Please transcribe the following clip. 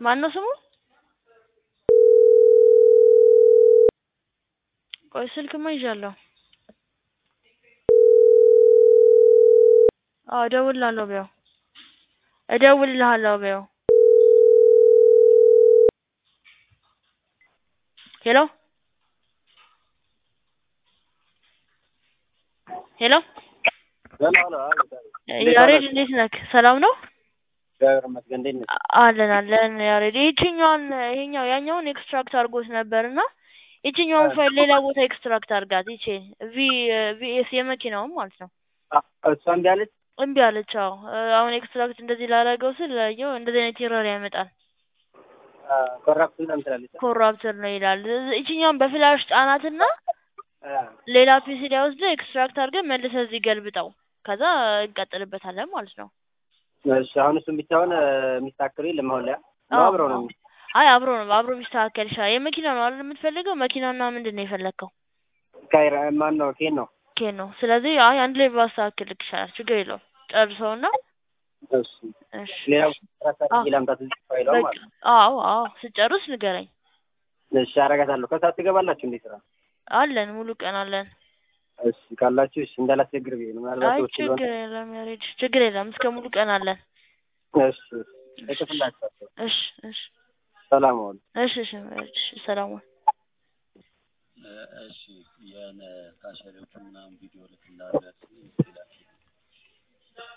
ማነው ስሙ? ቆይ ስልክማ ይዣለሁ። አዎ እደውልልሃለሁ በይው እደውልልሃለሁ በይው። ሄሎ ሄሎ ሄሎ ሄሎ አቤት አቤት ያሬድ እንዴት ነህ? ሰላም ነው? እግዚአብሔር ይመስገን እንዴት ነሽ? አለን አለን ያሬድ ይቺኛዋን ይሄኛው ያኛውን ኤክስትራክት አድርጎት ነበር እና ይቺኛዋን ፋይል ሌላ ቦታ ኤክስትራክት አድርጋት ይቺ ቪ ቪኤስ የመኪናውን ማለት ነው። እሷ እምቢ አለች። እምቢ አለች። አዎ አሁን ኤክስትራክት እንደዚህ ላደረገው ስል ያየው እንደዚህ አይነት ኤረር ያመጣል። ኮራፕት ምናምን ትላለች። ኮራፕተር ነው ይላል። ይቺኛውን በፍላሽ ጣናትና አ፣ ሌላ ፒሲ ላይ ወስደህ ኤክስትራክት አድርገህ መልሰህ እዚህ ገልብጠው ከዛ እንቀጥልበታለን ማለት ነው። እሺ አሁን እሱን ብቻውን የሚስተካከሉ የለም አሁን ላይ ነው አዎ፣ አብረው ነው አዎ። አይ አብሮ ነው አብሮ ቢስተካከል ይሻላል። የመኪና ነው አይደል የምትፈልገው? መኪናውና ምንድን ነው የፈለግከው? ካይራ ማን ነው ኬን ነው ኬን ነው። ስለዚህ አይ አንድ ላይ ባስተካክል ይሻላል። ችግር የለውም። ጨርሰውና እሺ እሺ ሌላ እሺ። ራሳ አዎ ላምጣት እዚህ ፋይሏ በቃ ማለት ነው። አዎ አዎ ስጨርስ ንገረኝ። እሺ አረጋታለሁ። ከሰዓት ትገባላችሁ እንዴ ስራ? አለን ሙሉ ቀን አለን። እሺ ካላችሁ እሺ እንዳላስቸግር ብዬ ነው ምናልባት አይ ሰዎች ስለሆነ ችግር የለም ያሬድ፣ ችግር የለም። እስከ ሙሉ ቀን አለን። እሺ እጽፍላችኋለሁ። እሺ እሺ ሰላም ዋሉ። እሺ እሺ ያሬድ፣ እሺ ሰላም ዋል። እሺ የነ ካሸሪዎቹ ምናምን ቪዲዮ ልክላለት ይላል